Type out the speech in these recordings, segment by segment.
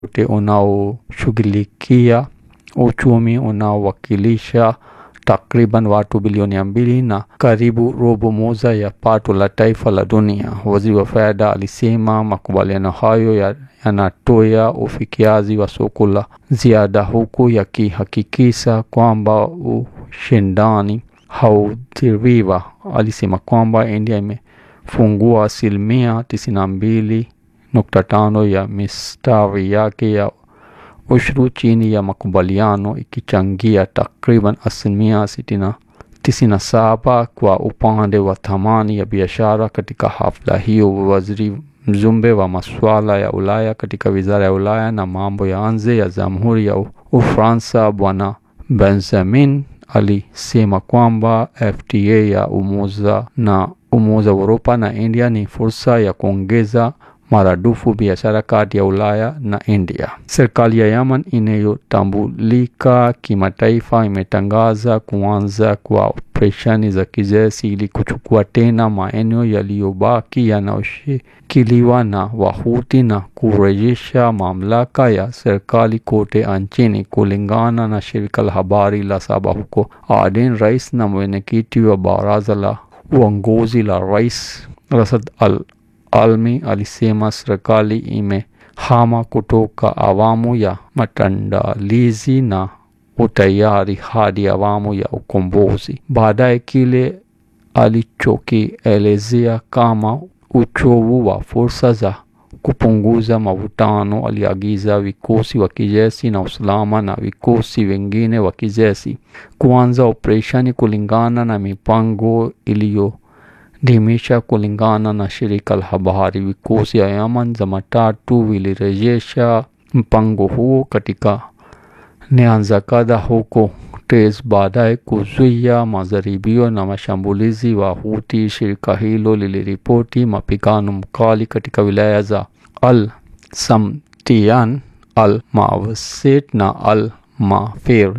wote unaoshughulikia uchumi unaowakilisha takriban watu bilioni mbili na karibu robo moja ya pato la taifa la dunia. Waziri wa fedha alisema makubaliano hayo yanatoa ufikiaji wa soko la ziada huku yakihakikisha kwamba ushindani haudhiriwa. Alisema kwamba India imefungua asilimia tisini na mbili nukta tano ya mistari yake ya ushuru chini ya makubaliano ikichangia takriban asilimia tisini na saba kwa upande wa thamani ya biashara. Katika hafla hiyo, waziri mjumbe wa masuala ya Ulaya katika wizara ya Ulaya na mambo ya nje ya Jamhuri ya Ufaransa Bwana Benjamin alisema kwamba FTA ya umoja na Umoja wa Uropa na India ni fursa ya kuongeza maradufu biashara kati ya Ulaya na India. Serikali ya Yemen inayotambulika kimataifa imetangaza kuanza kwa operesheni za kijeshi ili kuchukua tena maeneo yaliyobaki yanayoshikiliwa na Wahuthi na kurejesha mamlaka ya serikali kote nchini, kulingana na shirika la habari la Saba huko Aden. Rais na mwenyekiti wa baraza la uongozi la Rais Rasad Al Almi alisema serikali imehama kutoka awamu ya maandalizi na utayari hadi awamu ya ukombozi. Baadaye kile alichokielezea kama uchovu wa fursa za kupunguza mavutano, aliagiza vikosi wa kijeshi na usalama na vikosi vingine wa kijeshi kuanza operesheni kulingana na mipango iliyo dimisha kulingana na shirika la habari. Vikosi ya Yemen Jumatatu vilirejesha mpango huo katika nyanza kadhaa huko Tez baadaye kuzuia majaribio na mashambulizi wa Houthi. Shirika hilo liliripoti mapigano mkali katika wilaya za Al Samtian, Al Mawasit na Al Mafir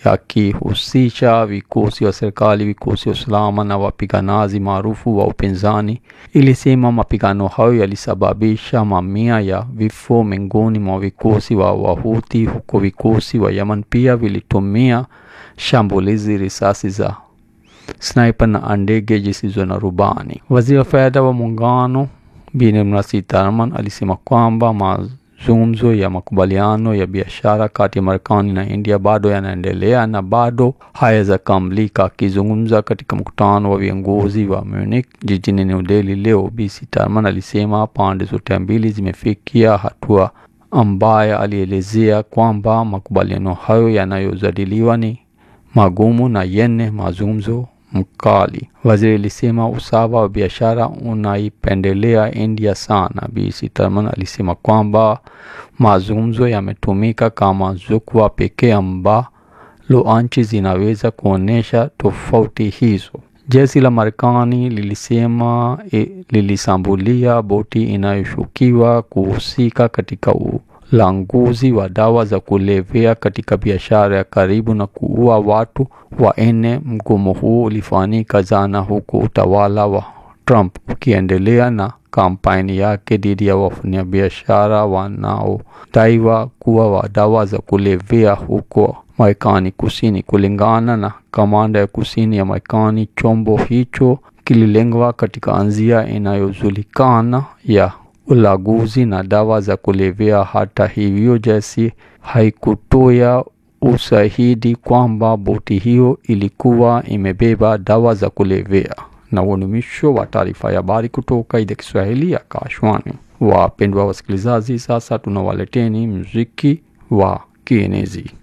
yakihusisha vikosi wa serikali, vikosi wa usalama na wapiganaji maarufu wa upinzani. Ilisema mapigano hayo yalisababisha mamia ya vifo miongoni mwa vikosi wa Wahuthi, huko vikosi wa Yemen pia vilitumia shambulizi, risasi za sniper na ndege zisizo na rubani. Waziri wa fedha wa muungano Bi Nirmala Sitharaman alisema kwamba mazungumzo ya makubaliano ya biashara kati ya Marekani na India bado yanaendelea na bado hayajakamilika. Akizungumza katika mkutano wa viongozi wa Munich jijini New Delhi leo, Bi Sitharaman alisema pande zote mbili zimefikia hatua ambayo alielezea kwamba makubaliano hayo yanayojadiliwa ni magumu na yenye mazungumzo mkali. Waziri alisema usawa wa biashara unaipendelea India sana. Bi Sitharaman alisema kwamba mazungumzo yametumika kama jukwaa pekee ambalo nchi zinaweza kuonyesha tofauti hizo. Jeshi la Marekani lilisema e, lilisambulia boti inayoshukiwa kuhusika katika ulanguzi wa dawa za kulevya katika biashara ya karibu na kuua watu wanne. Mgomo huo ulifanyika jana huku utawala wa Trump ukiendelea na kampeni yake dhidi ya wafanyabiashara wanaodaiwa kuwa wa dawa za kulevya huko Marekani Kusini. Kulingana na kamanda ya kusini ya Marekani, chombo hicho kililengwa katika njia inayojulikana ya ulaguzi na dawa za kulevya. Hata hivyo, jeshi haikutoa ushahidi kwamba boti hiyo ilikuwa imebeba dawa za kulevya. Na huo ni mwisho wa taarifa ya habari kutoka idhaa Kiswahili ya Kashwani. Wapendwa wasikilizaji, sasa tunawaleteni muziki wa kienezi.